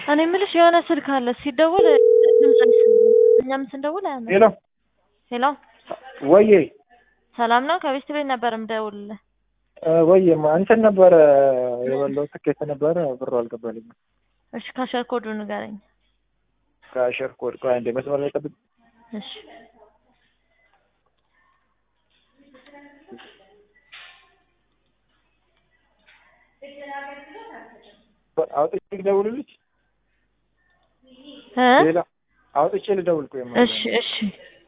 እኔ የምልሽ የሆነ ስልክ አለ ሲደውል ድምፅ አይሰማም። እኛም ስንደውል አያምርም። ሄሎ ሄሎ ወዬ ሰላም ነው? ከቤት ቤት ነበር የምደውልልህ። እ ወዬማ እንትን ነበረ የበላው ትኬት ነበረ ብሩ አልገባልኝም። እሺ ካሸር ኮዱ ንገረኝ። ከአሸር ኮድ ቆይ አንዴ መስመር ላይ ጠብቅ። እሺ አውጥቼ ልደውልልሽ? እ ሌላ አውጥቼ ልደውል ቆይ እሺ እሺ